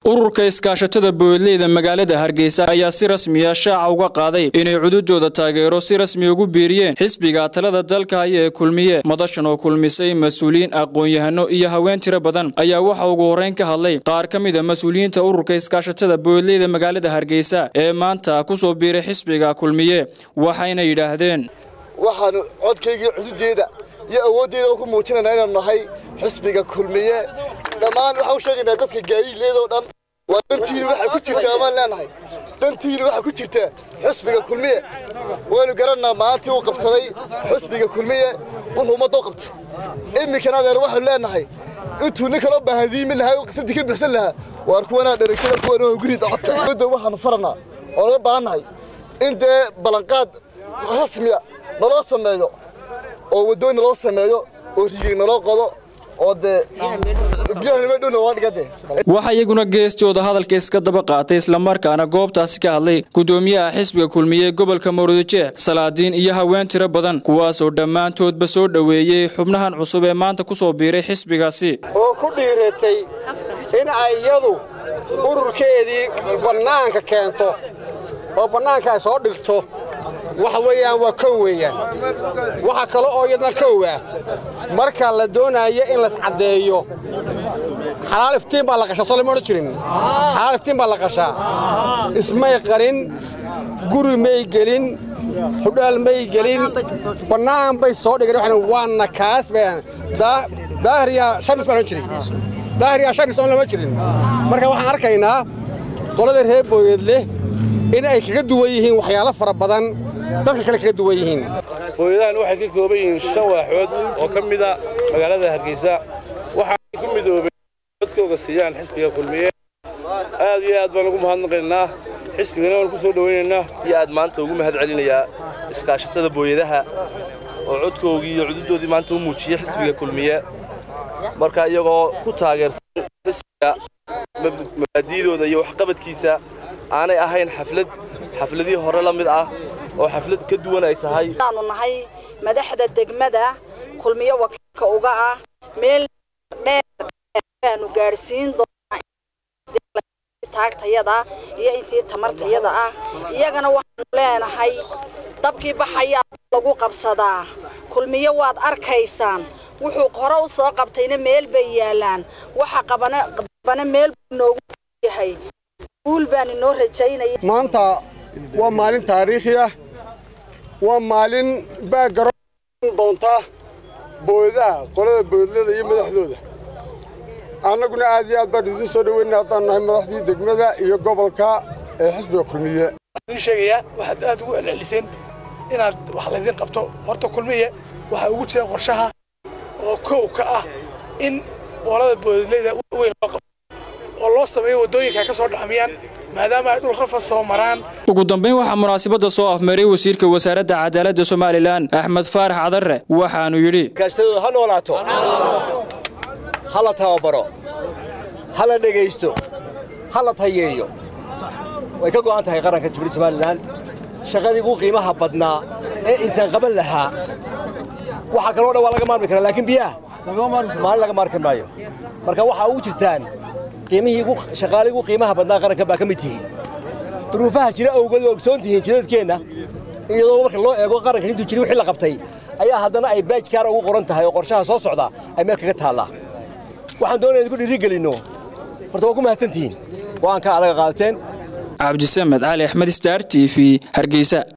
ururka iskaashatada boodleyda magaalada hargeysa ayaa si rasmiya shaaca uga qaaday inay cududooda taageero si rasmi ugu biiriyeen xisbiga talada dalka haya ee kulmiye madashan oo kulmisay mas-uuliyiin aqoon-yahano iyo haween tiro badan ayaa waxa ugu horreyn ka hadlay qaar ka mid a mas-uuliyiinta ururka iskaashatada boodleyda magaalada hargeysa ee maanta ku soo biiray xisbiga kulmiye waxayna yidhaahdeen waxaanu codkaygii cududeeda iyo awooddeeda ku muujinaynaa inaanu nahay xisbiga kulmiye dhammaan waxaan u sheegaynaa dadka gaadiidleedoo dhan waa dantiini waxay ku jirtaa amaan leenahay dantiini waxay ku jirtaa xisbiga kulmiye waynu garannaa maalintii uu qabsaday xisbiga kulmiye wuxuu ummadda u qabtay iminkana adeer waxaanu leenahay intuu nin kaloo baahadiimi lahaa oo qisadii ka bixsan lahaa waar kuwanaa dheregsada kuwan oo gurida codka dowladda waxaanu farannaa oo laga baahannahay in dee ballanqaad rasmiya naloo sameeyo oo waddooyin naloo sameeyo oo riigig naloo qodo oo dee waxaa iyaguna geestooda hadalka iska daba qaatay islamarkaana goobtaasi ka hadlay gudoomiyaha xisbiga kulmiye ee gobolka mawrudijeex salaadiin iyo haween tiro badan kuwaasoo dhammaantoodba soo dhoweeyey xubnahan cusub ee maanta ku soo biiray xisbigaasi oo ku dhiiratay in ay iyadu ururkeedii bannaanka keento oo bannaanka ay soo dhigto waxa weeyaan waa kow weeyaan waxa kale oo iyadna kow ah marka la doonaayo in laiscaddeeyo xalaal iftiin baa la qashaa soo lama odhan jirin xalaal iftiin baa la qashaa ismay qarin guri may gelin hudhaal may gelin bannaan bay soo dhigeen waxaan waana kaas bayaan daahriya shamis baan odhan jiray daahriya shamis oon lama jirin marka waxaan arkaynaa qolada reer booyeed leh in ay kaga duwan yihiin waxyaalo fara badan dadka kale kaga duwan yihiin booyadahan waxay ka kooban yihiin shan waaxood oo ka mida magaalada hargeysa waxaay ku midoobeen dadkooga siiyaan xisbiga kulmiye aad iyo aad baan ugu mahadnaqaynaa xisbigana waan ku soo dhowaynaynaa iyo aad maanta ugu mahad celinayaa iskaashatada booyadaha oo codkoogii iyo cududoodii maanta u muujiyey xisbiga kulmiye marka iyagoo ku taageersan xisbiga mabaadiidooda iyo waxqabadkiisa aanay ahayn xaflad xafladii hore la mid ah oo xaflad ka duwan ay tahay aanu nahay madaxda degmada kulmiyo wakiilka uga ah meel dheer baanu gaadhsiin doonaa taagtayada iyo intii tamartayada ah iyagana waxaanu leenahay dabkii baxayaa lagu qabsadaa kulmiyo waad arkaysaan wuxuu hore u soo qabtayna meel bay yaalaan waxa qabana meel buu noogu yahay guul baan inoo rajaynaya maanta waa maalin taariikhi ah waa maalin baagaroon doonta boodaha qolada boodlada iyo madaxdooda annaguna aad iyo aad baan idiin soo dhoweyna haddaan nahay madaxdii degmada iyo gobolka ee xisbiga kulmiye waxaan sheegayaa waxaad aad ugu celceliseen inaad wax laydiin qabto horta kulmiye waxaa ugu jira qorshaha oo kow ka ah in qolada boodleyda weyn loo qabto oo loo sameeyo waddooyinka ay ka soo dhaxmiyaan maadaama ay dhul rafad soo maraan ugu dambayn waxaa munaasabadda soo afmaray wasiirka wasaaradda cadaaladda somalilan axmed faarax cadarre waxaanu yidhi kaashtadooda ha noolaato ha la tababaro ha la dhegaysto ha la tayeeyo way ka go'an tahay qaranka jumhuuriyadda somalilan shaqadii ugu qiimaha badnaa ee insan qaban lahaa waxaa kaloo dhan waa laga maarmi karaa laakiin biyaha maalin laga maarmi maayo marka waxaa ugu jirtaan shaqaalii ugu qiimaha badnaa qaranka baa ka mid tihiin duruufaha jira awgeed waa ogsoon tihiin jidadkeenna iyadoo marka loo eego qarankan intuu jiri wixii la qabtay ayaa haddana ay baajkaara ugu qoran tahay oo qorshaha soo socda ay meel kaga taallaa waxaan doonaya idinku dhiirigelinno horta waa ku mahadsantihiin go'aanka adaga qaadateen cabdisamed cali axmed star t v hargeysa